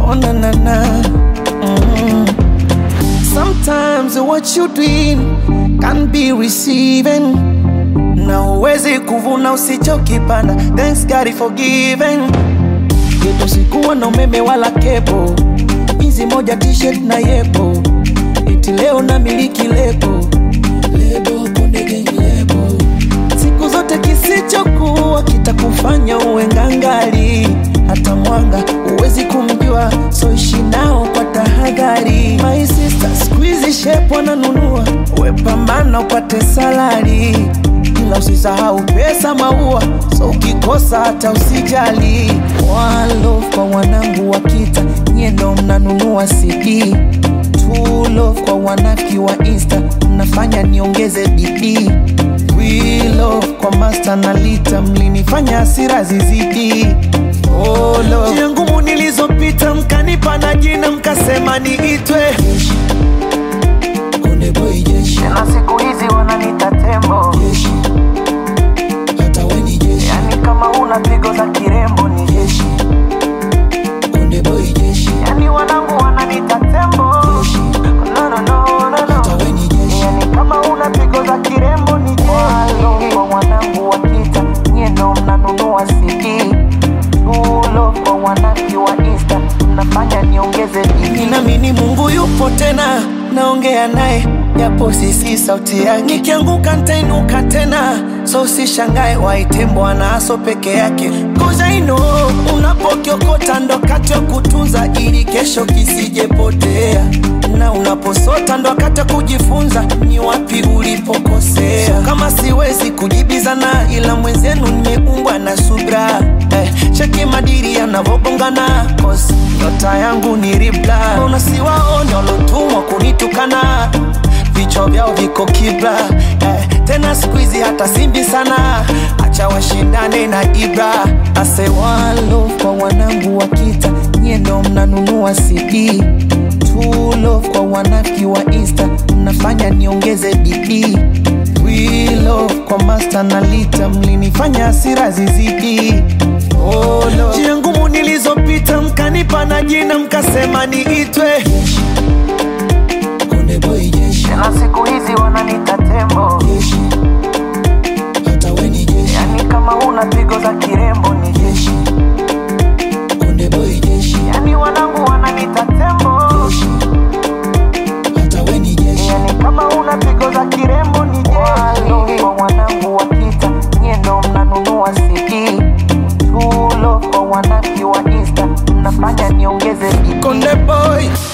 Oh na na na. Mm. Sometimes what you doing can be receiving. Na uwezi kuvuna usichokipanda. Thanks God for giving. Geto sikuwa na umeme wala kepo, hizi moja t-shirt na yepo, iti leo na miliki lebo lebo konde gang lebo. Siku zote kisichokuwa kitakufanya uwe ngangali, hata mwanga uwezi kumjua, so ishi nao kwa tahadhari. My sister squeeze shape wananunua, we pambana upate salari ila usisahau pesa maua, so ukikosa hata usijali. One love kwa wanangu wa kita, nyie ndo mnanunua CD. Two love kwa wanafiki wa Insta, mnafanya niongeze bidii. We love kwa master na lita, mlinifanya hasira zizidi. Oh, love. Njia ngumu nilizopita, mkanipa na jina, mkasema niitwe Jeshi. Konde boy jeshi. na siku hizi wananita tembo, Jeshi. Hata we ni jeshi. yani kama una pigo za kirembo ni jeshi, Konde boy jeshi. yani wanangu wananita tembo. Jeshi. No, no, no, no, Hata no. we ni jeshi. Yani kama una pigo za kirembo ni jeshi. Walo kwa wanangu wa kita, nyie ndo mnanunua CD. Tulo kwa wanaki wa Insta, mnafanya niongeze bidii. Ninaamini Mungu yupo tena, naongea naye japo sisi sauti yake. Nikianguka nitainuka tena, so usishangae waite Bwana aso peke yake. Cause I know unapokiokota ndo kati ya kutunza ili kesho kisijepotea, na unaposota ndo wakati wa kujifunza ni wapi ulipokosea. So, kama siwezi kujibizana, ila mwenzenu nimeumbwa na subra eh, cheki madiri yanavogongana cause nyota yangu ni ribla. Mbona siwaone walotumwa kunitukana vichwa vyao viko kibla eh, tena siku hizi hata simbi sana, acha washindane na Ibra. Ase one love kwa wanangu wa kita, nyie ndo mnanunua CD. Two love kwa wanafiki wa Insta, mnafanya niongeze bidii. We love kwa master na lita, mlinifanya hasira zizidi. Oh, Lord. Njia ngumu nilizopita, mkanipa na jina, mkasema niitwe Konde boy jeshi, na siku hizi wananita tembo, jeshi. Hata we ni jeshi, yani kama una pigo za kirembo ni jeshi, Konde boy jeshi, yani wanangu wananita tembo, jeshi. Hata we ni jeshi, yani kama una pigo za kirembo ni jeshi. Walo kwa wanangu wa kita, nyie ndo mnanunua CD. Tulo kwa wanaki wa Insta, mnafanya niongeze bidii. Konde boy